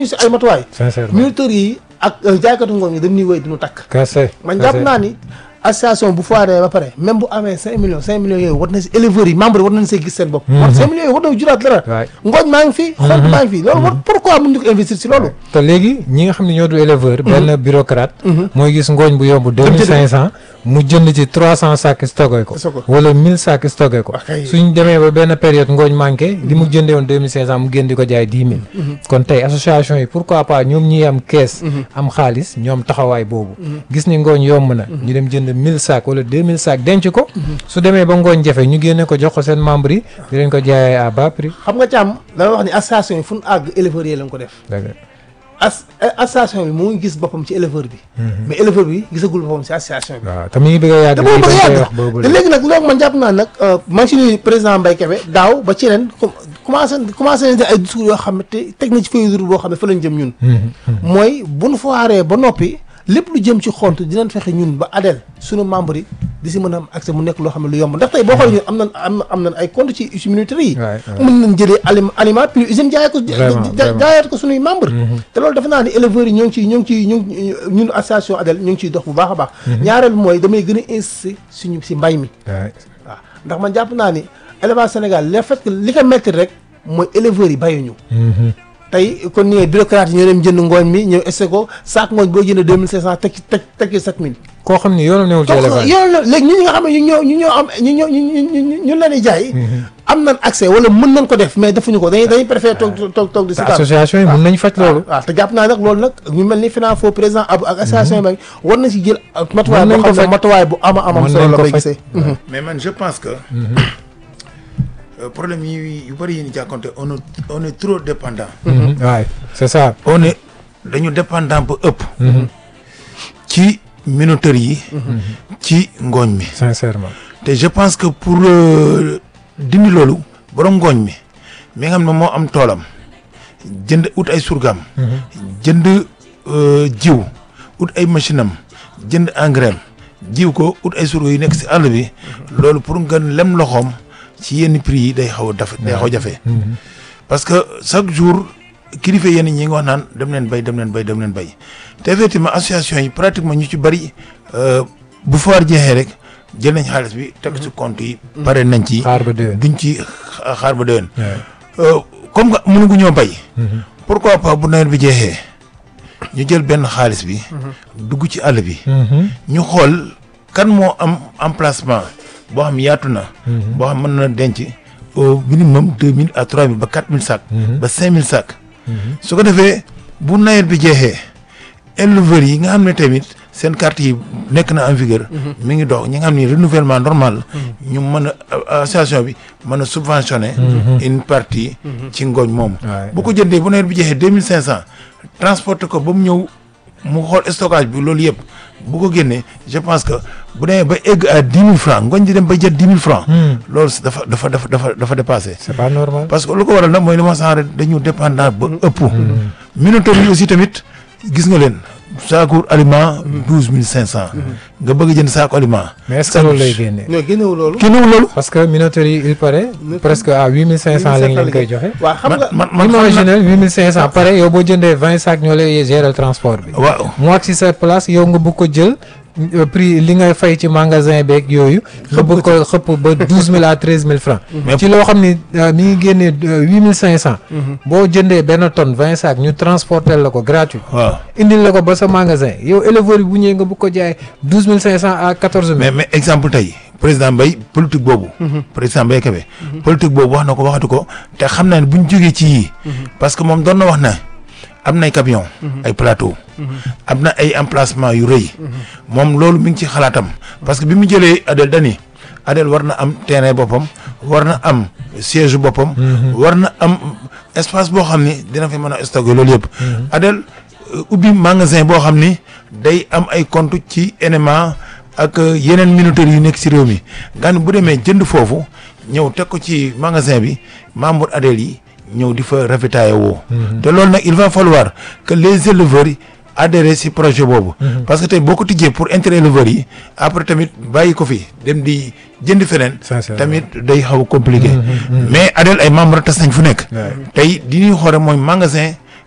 si ay matuwaay sincèrement militaires yi ak jaaykatu ngooñ yi dañuy wéy duñu takk kese man jàpp naa ni association bu foiree ba pare même bu amee cinq millions cinq millions yooyu war na si éleveurs yi membres yi war nañ see gis seen bopp war cinq millions yooyu war na juraat dara waay ngooñ maa ngi fi xont maa ngi fi loolu war pourquoi mun ñu ko investir si loolu te léegi ñi nga xam ne ñoo du éleveur benn bureaucrate mooy gis ngooñ bu yomb deux mille cinq cent mu jënd ci trois cent sacs stocké ko Stocké ko. wala mille sacs stocké ko Ok. suñ demee ba benn période ngooñ manqué li mu jëndee woon deux mille cinq cent mu génn di ko jaay dix mille kon tey association yi pourquoi pas ñoom ñi am kees am xaalis ñoom taxawaay boobu gis ni ngooñ yomb na ñu dem jënd mille sacs wala deux mille sacs denc ko su demee ba ngooñ jafe ñu génne ko jox ko seen membre yi di leen ko jaayee à bas prix xam nga càmm dama wax ni association yi fu ñu àgg éleveurs yi lañ ko def dëgg as association bi mu ngi gis boppam ci éleveur bi mais éleveur bi gisagul boppam ci association bi waaw te mi ngi bëgg a yàgg te boobu lii ba dañ koy yàgg wax boobu te léegi nag loolu man jàpp naa nag man si nuyu président Mbaye Kébé daaw ba ci ren com- commencé commencé nañ ay discours yoo xam ne te teg na ci feuille de route boo xam ne fa lañ jëm ñun mooy bu nu foiree ba noppi lépp lu jëm ci xont dinañ fexe ñun ba adel suñu membre yi di si mën a am accès mu nekk loo xam ne lu yomb ndax tey boo xoolee ñun am nañ am na am nañ ay compte ci usine militaire yi waay waay. mën nañ jëlee alim aliment puis usine jaayee ko Vraiment, ja- vraiment. jaayaat ko suñuy membre te loolu dafa naa ni éleveurs yi ñoo ngi ciy ñoo ngi ciy ñoo ngi ñun association adel ñoo ngi ciy dox bu baax a baax ñaareel mooy damay gën a insister suñu si mbay mi waay. waaw ndax man jàpp naa ni élevage Sénégal le fait que li ko métti rek mooy éleveurs yi bayuñu tey kon ni bureaucrate yi ñoo dem jënd ngooñ mi ñëw essayé ko saak ngooñ boo jënd deux mille cinq cent teg ci teg teg ci sept mille koo xam ni yoonam newul ci élevage yow la léegi ñi nga xam ne ñu ñoo ñu ñoo am ñu ñoo ñu ñu ñu leen di jaay am nañ accès wala mën nañ ko def mais defuñu ko dañuy dañuy préféré toog toog toog di te seetaan association yi mën nañ faj loolu waaw te jàpp naa nag loolu nag ñu mel ni FENAFO président Abou ak association yi war na si jël matuwaay Mën nañ boo ko xam ne faj. matuwaay bu ama amam Mën solo nañ la ko bay faj. gisee mais man je pense que euh, problème yi yu bëri yi ñu jàkkonte on est on est trop dépendant waay c'est ça on est dañu dépendant ba ëpp ci minoterie yi ci ngooñ mi sincèrement te je pense que pour euh, dindi loolu borom ngooñ mi mi nga xam ne moo am toolam jënd ut ay surgam jënd euh, jiw ut ay machine am jënd engrais am jiw ko ut ay surga yu nekk si àll bi loolu pour nga lem loxoom ci yenn prix yi day xaw a daf day xaw a jafe parce que chaque jour kilifa yenn ñi ngi wax naan dem leen bay dem leen bay dem leen bay te effectivement association yi pratiquement ñu ci bëri euh, bu foire jeexee rek jël nañ xaalis bi teg ci compte yi pare nañ ci xaar ba déwén duñ ci xa- xaar ba déwén waay. Euh, comme que mënugu ñoo bay pourquoi pas bu nawet bi jeexee ñu jël benn xaalis bi dugg ci àll bi ñu xool kan moo am emplacement boo xam yaatu na boo xam mën na denc au minimum deux mille à trois mille ba quatre mille sacs ba cinq mille sacs su ko defee bu nawet bi jeexee éleveurs yi nga xam ne tamit seen carte yi nekk na en vigueur mi ngi dox ñi nga xam ni renouvellement normal ñu mën a association bi mën a subventionner une partie ci ngooñ moomu Ouais. bu ko jëndee bu nawet bi jeexee deux mille cinq cent transporter ko ba mu ñëw mu xool stockage bi loolu yëpp bu ko génnee je pense que bu demee ba egg à dix mille francs ngooñ di dem ba jët dix mille francs loolu si dafa dafa dafa dafa dafa dépassé c'est pas normal parce que lu ko waral nag mooy li ma sànq rek dañu dépendant ba ëpp. minoterie yi aussi tamit gis nga leen saaku aliment douze mille cinq cent. nga bëgg a jënd saaku aliment. mais est-ce que loolu lay génne ñoo génnewu loolu kenn wu loolu. parce que minoterie yi il paraît presque à huit mille cinq cent lañ leen koy joxe waaw xam nga man man man imaginez huit mille cinq cent pare yow boo jëndee vingt sacs ñoo lay gérer transport bi waaw mu ak si sa place yow nga bëgg ko jël euh, prix li ngay fay ci magasin beeg yooyu nga bëgg ko xëpp ba douze mille à treize mille francs Mais- ci loo xam ni euh, mi ngi génnee huit mille cinq cent boo jëndee benn tonne vingt sacs ñu transporter la ko gratuit waaw indil la ko ba sa magasin yow éleveur bi bu ñëwee nga bëgg ko jaay douze mille cinq cent à quatorze mille mais mais exemple tey président Mbaye politique boobu. président Mbaye Kébé. politique boobu wax na ko waxatu ko te xam naa ne bu ñu jógee ci yii. parce que moom doon na wax na am na ay camion ay plateau. am na ay emplacement yu rëy. moom loolu mi ngi ci xalaatam. parce que bi mu jëlee Adel dani Adel war na am terrain boppam war na am siège boppam. war na am espace boo xam ni dina fi mën a stocker loolu yëpp. Adel euh, ubbi magasin boo xam ni day am ay compte ci NMA ak euh, yeneen minoteries yu nekk ci réew mi nga xam ne bu demee jënd foofu ñëw teg ko ci magasin bi membre Adel yi ñëw di fa ravitailler woo. te loolu nag il va falloir que les éleveurs yi adhérer ci projet boobu. parce que tey boo ko tijjee pour intérêt éleveurs yi après tamit bàyyi ko fi dem di jënd feneen. Sincèrement. tamit day xaw a compliqué. mais Adel ay membres tas nañ fu nekk. Ouais. tey di ñuy xoore mooy magasin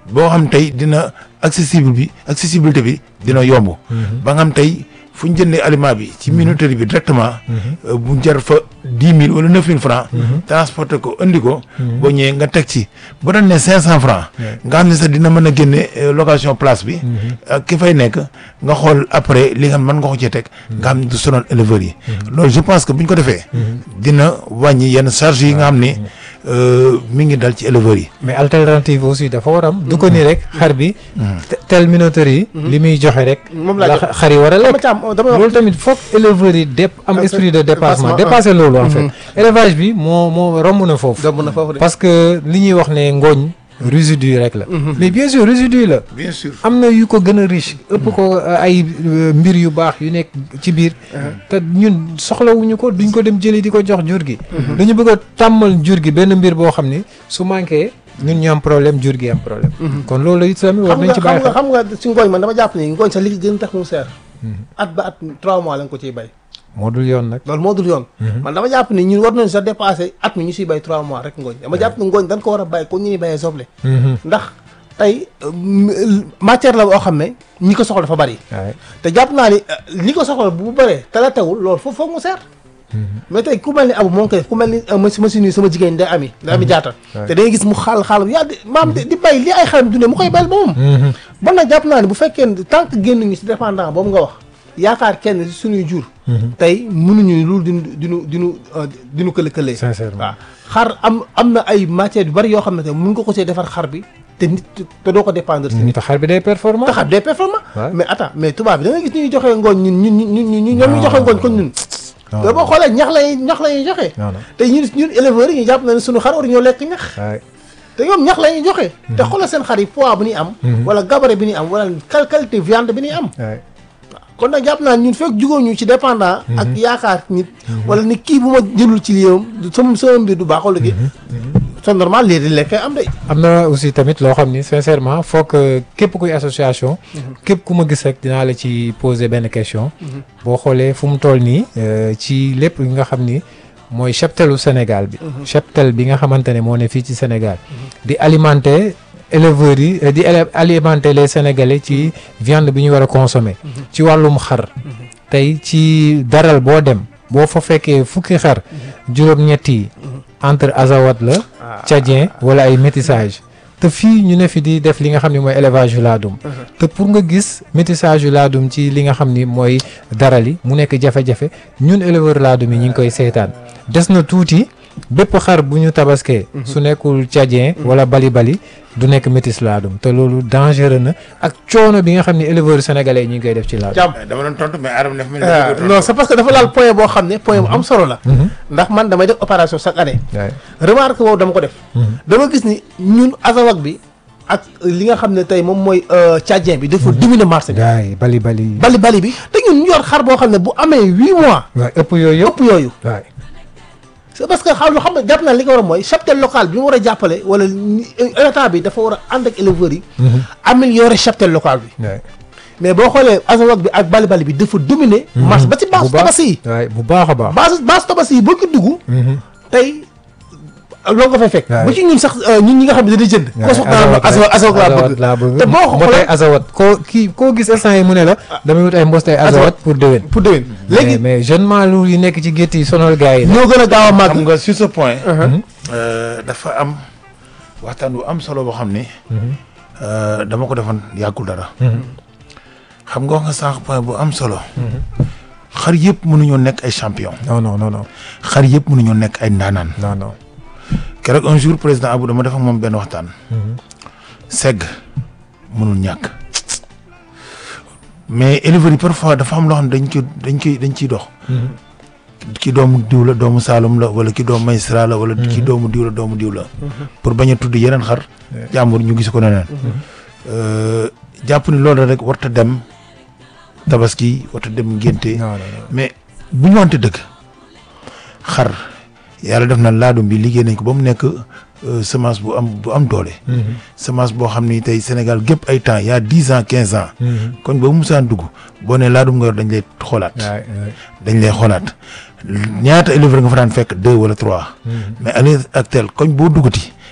boo xam tey dina accessible bi accessibilité bi dina yomb ba nga xam tey fu ñu jëndee aliment bi ci minuterie bi directement euh, bu jar fa dix mille wala neuf mille francs transporter ko indi ko boo ñëwee nga teg ci bu doon ne cinq cent francs nga xam ne sax dina mën a génne euh, location place bi ak ki fay nekk nga xool après li nga xam mën nga ko cee teg nga xam ne du sonal éleveurs yi loolu je pense que bu ñu ko defee dina wàññi yenn charge yi nga xam ne euh, mi ngi dal ci éleveurs yi mais alternative aussi dafa war am du ko ni rek xar bi te- tel minoterie yi li muy joxe rek Moom laa la jox. xar yi war a dama lekk ci am damay wax loolu tamit foog éleveurs yi dép am Parce- esprit de dépassement dépassement, dépasser loolu en fait élevage bi moo moo romb na foofu dëbb na foofu de. parce que li ñuy wax ne ngooñ résidu rek la mais bien sûr résidu la bien sûr am na yu ko gën a riche ëpp ko euh, ay euh, mbir yu baax yu nekk ci biir te ñun soxlawuñu ko duñ ko dem jëli di ko jox jur gi dañu bëgg a tàmmal jur gi benn mbir boo xam ni su manqué ñun ñu am problème jur gi am problème kon loolu it tamit war xam nañ nga ci xam bàyyi nga xel xam nga si ngooñ man dama jàpp ni ngooñ sax li gën tax mu seer at ba at trois mois la nga ko ciy bay moo dul yoon nag loolu moo dul yoon man dama jàpp ni ñun war nañu sax dépassé at mi ñu siy bay trois mois rek ngooñ dama jàpp ni ngooñ dañ ko war a bay kon ñu ni bayee soble ndax tey euh, m- matière la boo xam ne ñi ko soxla dafa bari waaye te jàpp naa ni euh, ñi ko soxla bu bëree te la tewul loolu foofu foog mu seer mais tey ku mel ni abu moo ngi koy def ku mel ni euh, ma machine yi sama jigéen day ami day ami jaata Ouais. te da ngay gis mu xaal xaal yaa di maam di di bay li ay xaram dundee mu koy bayal ba moom bon nag jàpp naa ne bu fekkee ne tant que génn ñu si dépendant boobu nga wax yaakaar kenn si suñuy jur tey mënuñu loolu dinu dinu dinu euh, dinu kële këlee sincèrement waaw xar am am na ay matières yu bari yoo xam ne te mën nga ko see defar xar bi te nit te doo ko dépendre si nit te xar bi day performant te xar bi day performant Ouais. mais attends mais tubaab bi da nga gis ñuy joxe ngooñ ñun ñun ñun ñun ñun ñoom ñuy joxe ngooñ kon ñun non te boo xoolee ñax lay ñax la ñuy joxe non non te ñun ñun éleveurs yi ñu jàpp na ne suñu xar war ñoo lekk ñax waaye te ñoom ñax la ñuy joxe te xoolal seen xar yi poids bu ñuy am wala gabarit bi ñuy am wala qual- qualité viande bi ñuy am waaye kon nag jàpp naa ñun fekk jugóo ñu ci dépendant ak yaakaar nit wala ni kii bu ma jëlul ci liyam sama sama mbir du baax wala gi c'est normal lii di lekkee am de am na aussi tamit loo xam ni sincèrement foog que képp kuy association képp ku ma gis rek dinaa la ci poser benn question boo xoolee fu mu toll nii euh, ci lépp li nga xam ni mooy cheptelu Sénégal bi cheptel bi nga xamante ne moo ne fii ci Sénégal di alimenter éleveurs yi euh, di éle- alimenter les Sénégalais ci viande bi ñu war a consommer ci wàllum xar tey ci daral boo dem boo fa fekkee fukki xar juróom-ñett yi entre azawat la tchadien wala ay métissage te fii ñu ne fi di def li nga xam ne mooy élevage yu laadum te pour nga gis métissage yu laadum ci li nga xam ni mooy darali mu nekk jafe-jafe ñun éleveur laadum yi ñu ngi koy seetaan des na tuuti bépp xar bu ñu tabaskee su nekkul tchadien wala bali bali du nekk métis laadum te loolu dangereux na ak coono bi nga xam ne éleveur sénégalais yi ñu ngi koy def ci laadum jàmm dama doon tontu mais Adama def mel ni ah, dafa bëgg a non c'est parce que dafa laal point boo xam ne point bu am solo la Mhm. ndax man damay def opération chaque année waaye remarque boobu dama ko def dama gis ni ñun azawak bi ak li nga xam ne tey moom mooy euh, tchadien bi dafa dominer marché bi gars yi bali bali bali bali bi te ñun ñu yor xar boo xam ne bu amee huit mois waaye ëpp yooyu yëpp ëpp yooyu waaye c'est parce que xam lu xam ne jàpp naa li ko war a mooy cheptel local bi mu war a jàppale wala ni- état bi dafa war a ànd ak éleveurs yi améliorer cheptel local bi waaye mais boo xoolee azawak bi ak bali bali bi dafa dominer marché ba ci base tabaski yi waaye bu baax a baax base base tabaski yi boo ko dugg tey loo nga fay fekk Waay. ba ci ñun sax euh, ñun ñi nga xam ne dañuy jënd ko soxla naa azawak azawak laa bëgg laa bëgg te boo mbotay xoolee azawat koo kii koo gis instant yi mu ne la damay wut ay mbostay azawat pour déwén pour déwén léegi léegi mais jeune maalu yi nekk ci gétt yi sonal gars yi la ñoo gën a gaaw a màgg xam nga sur ce point. Mhm. euh, dafa am waxtaan bu am solo boo xam ni. euh, dama ko defoon yàggul dara. xam nga wax nga sànq point bu am solo. xar yëpp mënuñoo nekk ay champion. non non non non xar yëpp mënuñoo nekk ay ndaanaan. non non keroog un jour président Abou dama def ak moom benn waxtaan. segg mënul ñàkk. mais éleveurs yi parfois dafa am loo xam ne dañ ko dañ koy dañ ciy dox. ki doomu diw la doomu Saalum la wala ki doomu Maysra la wala ki doomu diw la doomu diw la. pour bañ a tudd yeneen xar. jàmbur ñu gis ko neneen. Euh, jàpp ni loolu rek warta dem tabaski warta dem ngénte non non mais bu ñu wante dëgg xar yàlla def na laadum bi liggéey nañ ko ba mu nekk euh, semence bu am bu am doole. semence boo xam ni tey Sénégal gépp ay temps y a dix ans quinze ans. koñ boobu musaan dugg boo nee laadum nga yor dañ lay xoolaat. waay dañ lay xoolaat ñaata éleveur nga fa daan fekk deux wala trois. mais à l'heure actuelle koñ boo duggati.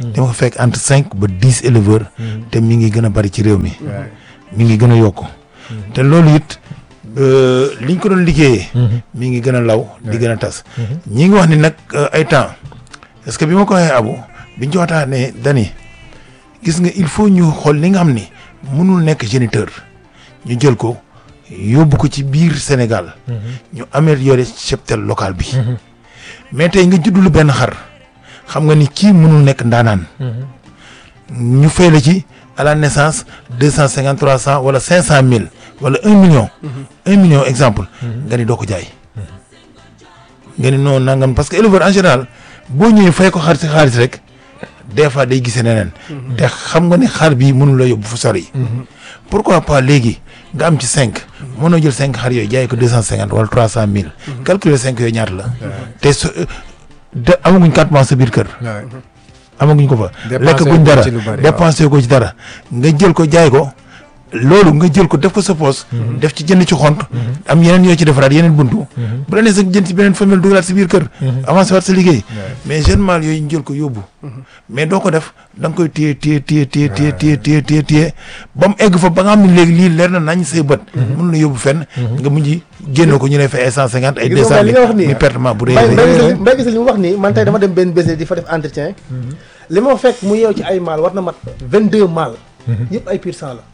dama ko fekk entre cinq ba dix éleveurs te mi ngi gën a bari ci réew mi mi ngi gën a yokku te loolu it euh, liñ ko doon liggéeyee mi ngi gën a law di gën a tas ñi ngi wax ni nag euh, ay temps est-ce que bi ma ko waxee abu biñ ci waxtaanee dani gis nga il faut ñu xool li nga xam ni mënul nekk géniteur ñu jël ko yóbbu ko ci biir Sénégal ñu améliorer cheptel local bi mais tey nga juddulu benn xar xam nga ni kii mënul nekk ndaanaan ñu fay la ci à la naissance deux cent cinquante trois cent wala cinq cent mille wala un million un million exemple nga ni doo ko jaay nga ni non nangam parce que éleveur en général boo ñëwee fay ko xar si xaalis rek des fois day gisee neneen te xam nga ni xar bi mënul la yóbbu fu sori pourquoi pas léegi nga am ci cinq mënoo jël cinq xar yooyu jaay ko deux cent cinquante wala trois cent mille calculer cinq yooyu ñaata la te su de amaguñ quatre mois sa biir kër amaguñ ko fa Dépensé lekk ko guñ dara ci lu bari, waaw. dépensé ko ci dara nga jël ko jaay ko loolu nga jël ko def ko sa poos def ci jënd ci xont am yeneen yoo ci defaraat yeneen buntu bu la nee sax jënd ci beneen famille dugalaat sa biir kër avancé waat sa liggéey mais jeune mâle yooyu ñu jël ko yóbbu mais doo ko def da nga koy téye téye téye téye téye téye téye téye téye ba mu egg fa ba nga xam ne léegi lii leer na nañ say bët mun la yóbbu fenn nga mujj génn ko ñu lay fay ay cent cinquante ay Gis deux nga cent li mille nga wax nii. muy pertement bu rëy mbay a mbay rëy. gisal mbay gisal li mu wax nii man tey dama dem benn business di fa def entretien li ma fekk mu yeew ci ay maal war na mat vingt deux maal yëpp ay pur sang la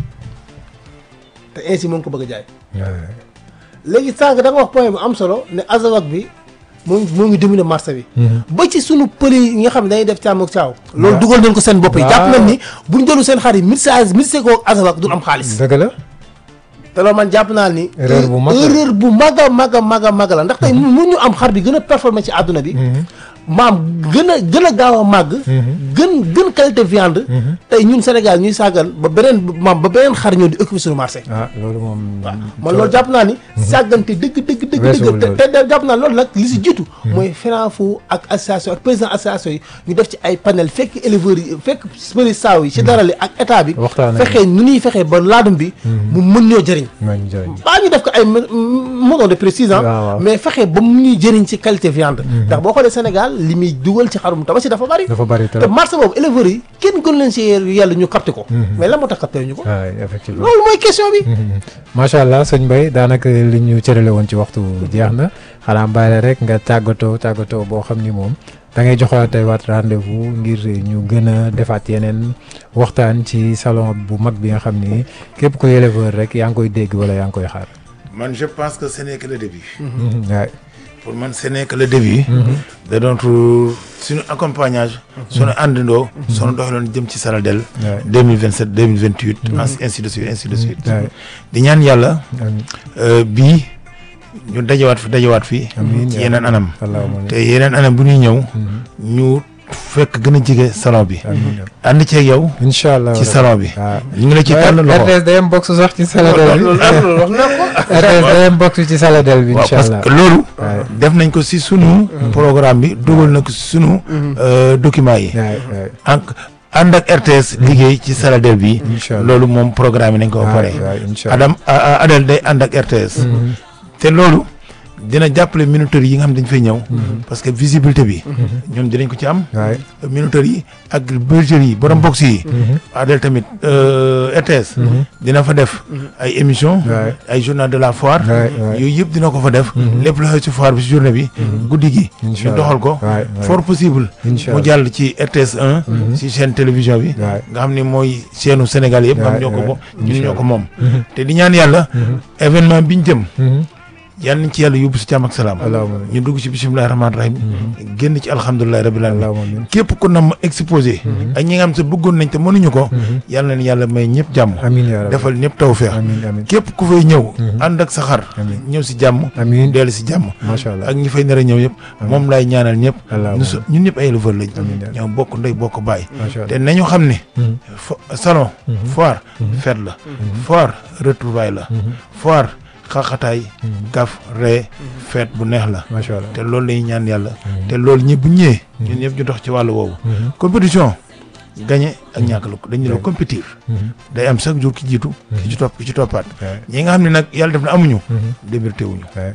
te ainsi mu ngi ko bëgg a jaay léegi sànq da nga wax point bu am solo ne azawak bi moo ngi moo ngi dominer marché bi ba ci sunu pël yi nga xam ne dañuy def càmm ak caaw loolu dugal nañ ko seen bopp yi jàpp nañ ni buñ jëlu seen xar yi mixage mixé ko azawak du am xaalis dëgg la te loolu man jàpp naa ni Erreur bu mag la. erreur bu mag a mag a mag a mag la ndax tey mun ñu am xar bi gën a performé ci àdduna bi maam gën a gën a gaaw a màgg gën gën qualité viande tey ñun Sénégal ñuy sàggal ba beneen maam ba beneen xar ñëw di occuper suñu marché ah loolu moom man loolu jàpp naa ni sàggante dëgg dëgg dëgg Weesuwul dëgg loolu. te te jàpp naa loolu nag li si jiitu mooy FENAFO ak association ak président association yi ñu def ci ay panel fekk éleveurs yi fekk përi saaw yi ci dara li ak état bi Waxtaan ak fexee nu ñuy fexee ba laadum bi mu mën ñoo jëriñ maa ngi jëriñ baa ñu def ko ay mono de précision waaw, waaw. mais fexe ba mu ñuy jëriñ ci qualité viande ndax boo xoolee Sénégal li muy dugal ci xarum tabaski dafa bari dafa bari te trop marché boobu éleveurs yi kenn gën leen si yàlla ñu capté ko mais la moo tax capté ñu ko waaw effectivement loolu mooy question bi macha allah sëñ Mbaye daanaka li ñu cërale woon ci waxtu jeex na xanaa bàyyi la rek nga tàggatoo tàggatoo boo xam ni moom da ngay joxaatee waat rendez-vous ngir ñu gën a defaat yeneen waxtaan ci salon bu mag bi nga xam ni képp ko éleveur rek yaa ngi koy dégg wala yaa ngi koy xaar. man je pense que ce n'est que le début waay pour man ce n'est que le début da doon suñu accompagnage suñu àndandoo suñu doxaloon jëm ci Saladel waay 2027 2028 ainsi de suite ainsi de suite waay di ñaan yàlla amiin euh, bii ñu dajawaat fi dajawaat fi Amiin ci yaa yeneen anam allahumma te yeneen anam bu ñuy ñëw ñu fekk gën a jege salon bi amiin ànd ceeg yow incha allah ci salon bi waaw ñu ngi la ci tànn loxo RTS day am box sax ci Saladel bi loolu wax naa ko RTS day am box ci Saladel bi waaw incha parce allah que loolu waay def nañ ko si sunu programme bi dugal na ko si sunu euh, document yi waay waay ak ànd ak RTS liggéey ci Saladel bi incha allah loolu moom programme yi nañ ko ba pare waay waay incha allah Adam a- a- Adel day ànd ak RTS te loolu dina jàppale minuteurs yi nga xam dañ fay ñëw parce que visibilité bi ñoom dinañ ko ci am waay minuteurs yi ak bergerie yi borom box yi Adel tamit euh, RTS dina fa def ay émission waay ay journal de la foire waay waay yooyu yëpp dina ko fa def lépp lu xew ci foire bi ci journée bi guddi gi incha ñu allah doxal ko waay waay fort possible incha mu allah jàll ci RTS 1 ci chaîne télévision bi waay nga xam ni mooy chaîne u Sénégal yëpp nga xam waay, ñoo ko waay. moom ñun Incha ñoo ko allah. moom te di ñaan yàlla événement bi ñu jëm Mhm. yal nañ ci yàlla yóbbu si jàmm ak salaam allahumma ñu dugg ci bisimilahi rahmaani rahim génn ci alhamdulilahi rabbil alamin allahumma amiin képp ku nam exposé ak ñi nga xam sa bëggoon nañ te mënuñu ko yàlla na yàlla may ñëpp jàmm amiin yaa rabbi defal ñëpp tawfeex amiin amiin képp ku fay ñëw ànd ak sa xar Amiin. ñëw si jàmm amiin dellu si jàmm macha allah ak ñi fay nar a ñëw yëpp moom laay ñaanal ñëpp allahumma ñu so- ñun ñëpp ay éleveur lañ Amiin yaa ñoo bokk ndey bokk baay macha te allah nañu xam ne Mhm. fo- salon foire fête la foire retrouvaille la foire xaxataay kaf ree fête bu neex la macha allah te loolu lañuy ñaan yàlla te loolu ñëpp bu ñëwee ñun ñëpp ñu dox ci wàllu woowu compétition gagné ak ñàkk la dañu la compétir day am chaque jour ki jiitu ki ci topp ki ci toppaat waay ñi nga xam ne nag yàlla def na amuñu démérité wuñu waay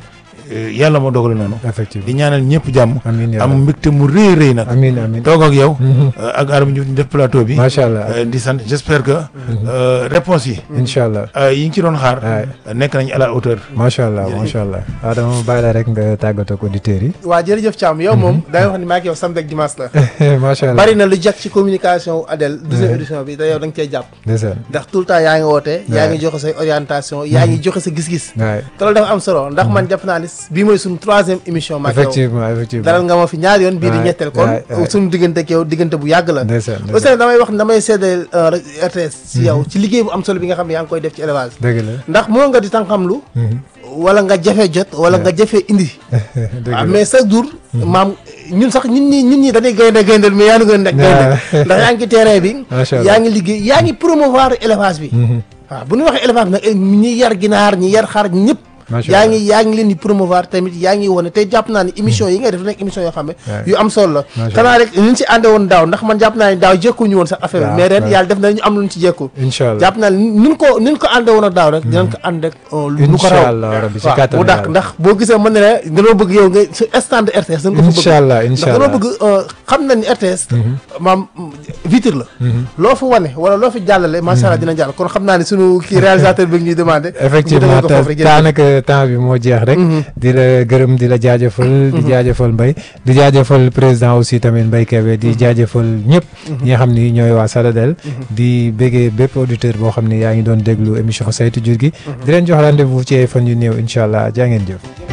euh, yàlla moo dogale noonu effectivement di ñaanal ñëpp jàmm amiin yaa am rabbi. mbégte mu rëy rëy nag amiin amiin toog ak yow euh, ak Adama Diouf ñu def plateau bi macha allah Euh, di sant j'espère que euh, réponse yi incha allah euh, yi ngi ci doon xaar Ouais. euh, nekk nañ à la hauteur macha allah macha allah waaw dama bàyyi la rek nga tàggatoo ak auditeurs yi waa jërëjëf Thiam yow moom da ngay wax ni maa ngi yow samedi ak dimanche la macha allah bari na lu jag ci communication Adel deuxième édition bi te yow da nga cee jàpp ndeysaan ndax tout le temps yaa ngi woote yaa ngi joxe say orientation yaa ngi joxe sa gis-gis waay te loolu dafa am solo ndax man jàpp naa ni bii mooy suñu troisième émission maak yow effectivement effectivement dalal nga ma fi ñaari yoon bii di Ouais, ñetteel kon ouais, ouais. suñu diggante ak yow diggante bu yàgg la ndeysaan aussi ndeysaan nag damay wax damay seddeel RTS ci yow ci liggéey bu am solo bi nga xam ne yaa ngi koy def ci élevage dëgg la ndax moo nga di tànqamlu wala nga jafe jot wala nga jafe indi dëgg waaw la mais chaque jour maam ñun sax ñun ñi ñun ñi dañuy gaynde gayndel mais yaa ngi gën a nekk gaynde ndax yaa ngi ci terrain bi Macha Allah. yaa ngi liggéey yaa ngi promouvoir élevage bi waaw bu ñu waxee élevage bi nag ñi yar ginaar ñi yar xar ñëpp Macha yaa Allah. ngi yaa ngi leen di promouvoir tamit yaa ngi wane te jàpp naa ni émission yi ngay def nekk émission yoo xam ne Ouais. yu am solo la Macha xanaa rek ñu si ànde woon daaw ndax man jàpp naa ni daaw jékkuñu woon sax affaire bi Waaw, mais ren waaw. yàlla def na ñu am lu ñu ci jékku incha allah jàpp naa ni nun ko nun ko ànde woon a daaw rek dinañ ko ànd rek euh, lu ko incha raw allah rabbi si waaw kàttan bu dàq yàlla. ndax boo gisee mën na ne dañoo bëgg yow nga su stand RTS dañ ko fa bëgg incha allah ndax incha dañoo allah bëgg euh, xam nañ ni RTS maam vitre la loo fi wane wala loo fi jàllale macha allah dina jàll kon xam naa ne sunu kii réalisateur bi ñuy demandé effectivement ko foofu rek te jërëjëf. daanaka temps bi moo jeex rek di la gërëm di la jaajëfal di jaajëfal Mbaye di jaajëfal président aussi tamit Mbaye Kébé di jaajëfal ñëpp ñi nga xam ni ñooy waa Saladel di béggee bépp auditeur boo xam ni yaa ngi doon déglu émission saytu jur gi di leen jox rendez-vous ci ay fan yu néew incha allah jaa ngeen jëf